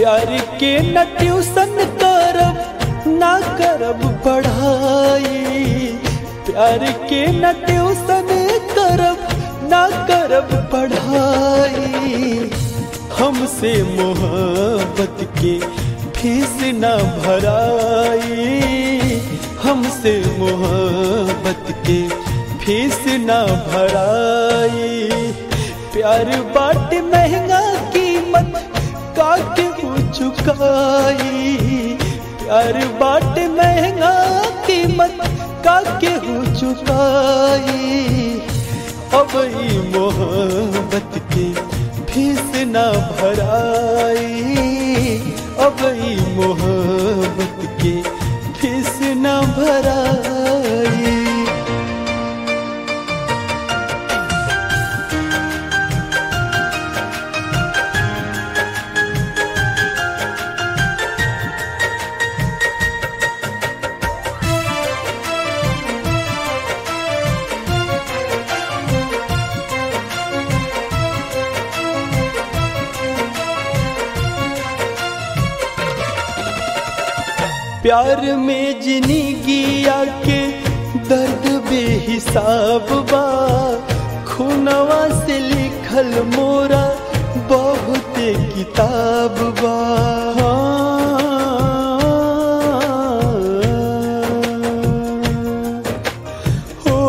प्यार के न ट्यूशन करब ना करब पढ़ाई प्यार के न ट्यूशन करब ना करब पढ़ाई हमसे मोहब्बत के फीस न भराई हमसे मोहब्बत के फीस न भराई प्यार बाट महंगा कीमत काके हो चुकाई प्यार बाट महंगा कीमत काके हो चुकाई अब ई मोहब्बत के फीस न भराई अब ई मोहब्बत के फीस न भराई प्यार में जिंदगिया के दर्द बेहिसाब बा खुनवा से लिखल मोरा बहुत किताब बा हो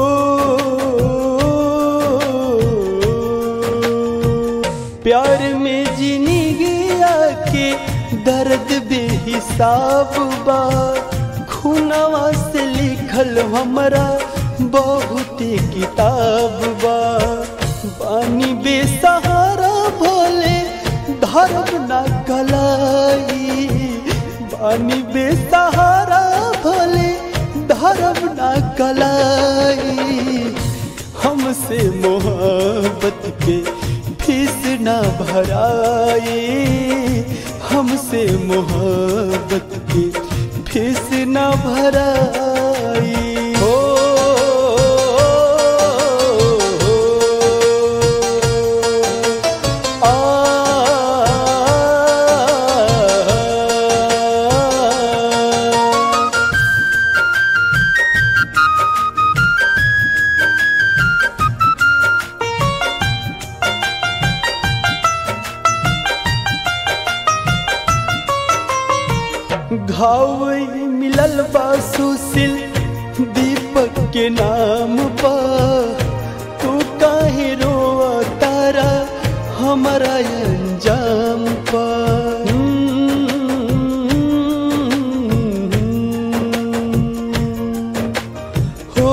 प्यार में जिंदगिया के दर्द बेहिसाब बा खुनवा से लिखल हमरा बहुत किताब बा बानी बेसहारा भोले धर्म ना कलाई बानी बेसहारा भोले धर्म ना कलाई हमसे मोहब्बत के फीस ना भराई हमसे मोहब्बत की फीस न भराई हो आ, घाव मिलल बा सुशील दीपक के नाम पा तू काहे रोआ तारा हमारा अंजाम पा हो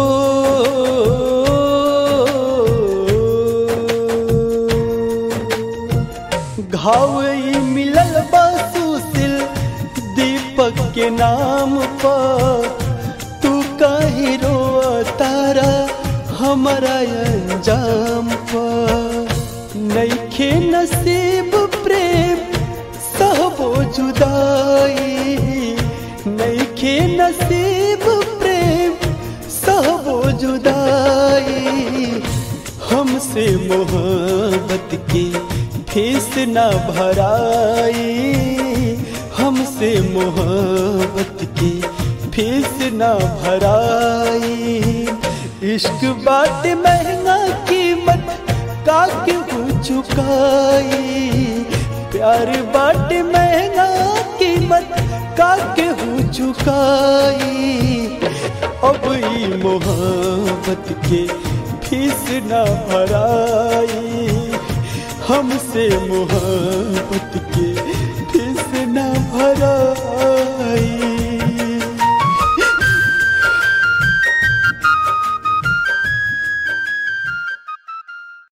घाव मिलल बा सुशील दीपक के नाम पर तू काहे रोआ तारा हमारा अंजाम पर नईखे नसीब प्रेम सहबो जुदाई नईखे नसीब प्रेम सहबो जुदाई हमसे मोहब्बत की फीस न भराई हमसे मोहब्बत की फीस न भराई इश्क बाट महंगा कीमत काके हो चुकाई प्यार बाट महंगा कीमत काके हो चुकाई अब ई मोहब्बत के फीस न भराई हमसे मोहब्बत के फीस न भराई